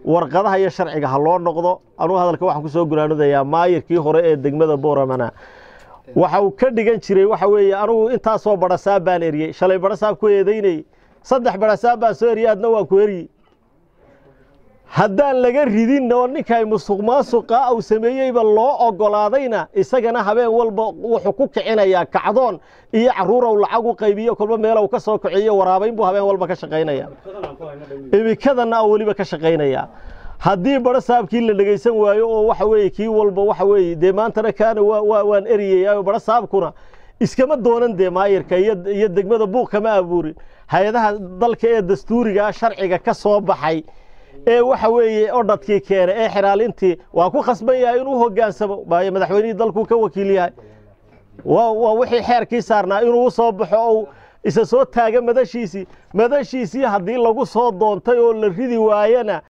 warqadaha iyo sharciga ha loo noqdo anugu hadalka waxaan kusoo gunaanadayaa maayirkii hore ee degmada booramana waxa uu ka dhigan jiray waxa weeye anugu intaasoo barasaab baan eriyey shalay barasaab ku eedaynayey saddex barasaab baan soo eriyey adna waan ku eriyey haddaan laga ridin oo ninkay musuq maasuqa uu sameeyeyba loo ogolaadayna isagana habeen walba wuxuu ku kicinayaa kacdoon iyo caruurow lacag u qaybiyo kolba meelow ka soo kiciyo waraabayn buu habeen walba ka shaqaynaya imikadana oo weliba ka shaqaynaya haddii barasaabkii la dhegaysan waayo oo waxa weeye kii walba waxa weeye dee maantana kaana waan eriyaya barasaabkuna iskama doonan dee maayirka iyo degmada buuq kama abuurin hay-adaha dalka ee dastuuriga sharciga ka soo baxay ee waxa weeye odhadkii keena ee xiraalintii waa ku khasban yahay inuu hogaansamo maayo madaxweynihii dalkuu ka wakiil yahay waa wixii xeerkii saarnaa inuu soo baxo ou isa soo taaga madashiisii madashiisii haddii lagu soo doontay oo la ridi waayana